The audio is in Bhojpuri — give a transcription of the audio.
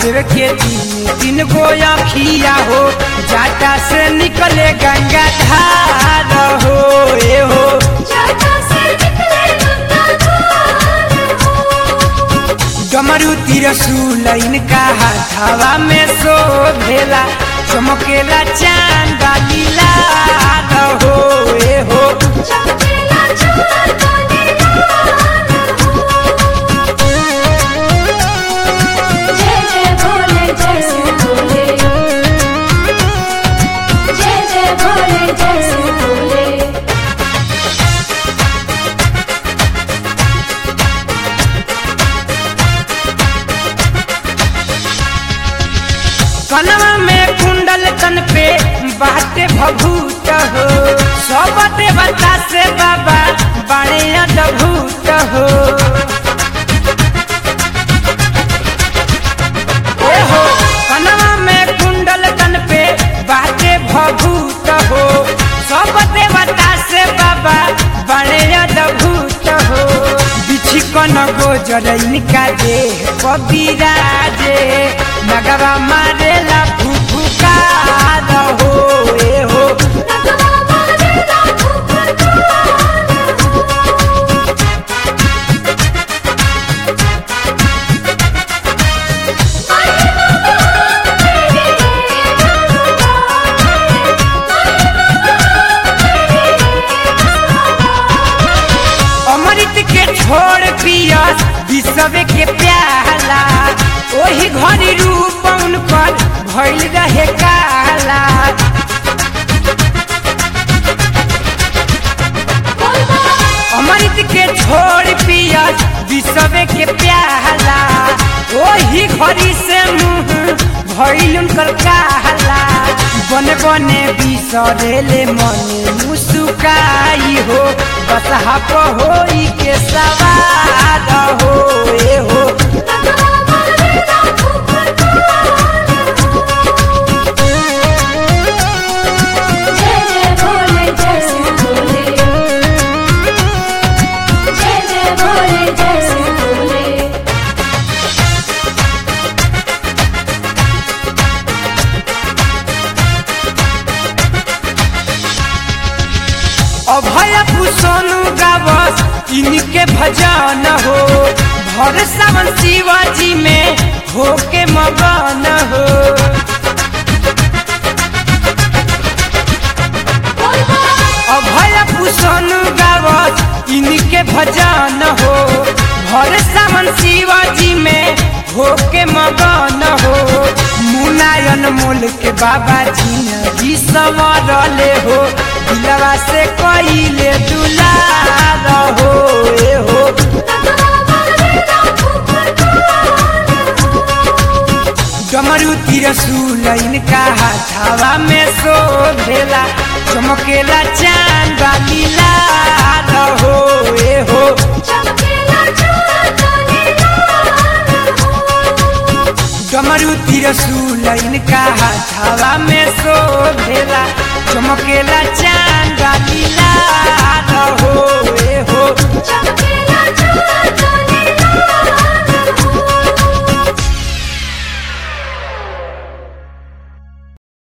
महादेव के तीन तीन गो अखिया हो जाटा से निकले गंगा धार हो ए हो जाटा से निकले गंगाधार हो डमरू तिरसूल इनका हाथावा में शोभेला चमकेला चांद लीला हो ए हो चमकेला चाँद नीलार हो। जय जय भोले जय शिव भोले जय जय भोले जय शिव भोले कनवा में कुंडल तन पे बाटे भभूत हो सब देवता से बाबा बड़े अद्भुत हो ए हो कनवा में कुंडल तन पे बाटे भभूत हो सब देवता से बाबा बड़े अद्भुत हो बिछी कन गोजर इनका देह कबीराजे नगवा मारेला फुफुका हो ए हो नगवा मारेला फुफकार हो। अमृत के छोड़ पियस विषव के प्याला ओही घड़ी रूप उनकर भइल रहे काला अमृत के छोड़ पियस विषव के प्याला ओही घड़ी से मुंह भइल उनकर काला बने बने बिसरेले मने मुस्काई हो बस हप होई के सवार हो ए हो नगवा मारेला फुफकार हो। जय जय भोले जय शिव भोले जय जय भोले जय शिव भोले अभय पुसनु गावस इनके भजन हो भर सावन शिवाजी में होके मगन हो अभय पुसनु गावस इनके भजन हो भर सावन शिवाजी में होके मगन हो मुनायन मोल के बाबा जी संवरले हो दिलवा से कइले दुलार हो ए हो नगवा मारेला फुफकार हो। डमरू तिरसूल इनका हाथावा में शोभेला चमकेला चांद लीला हो ए हो चमकेला चाँद नीलार हो। डमरू तिरसूल इनका हाथावा में शोभेला चमकेला चांद लीला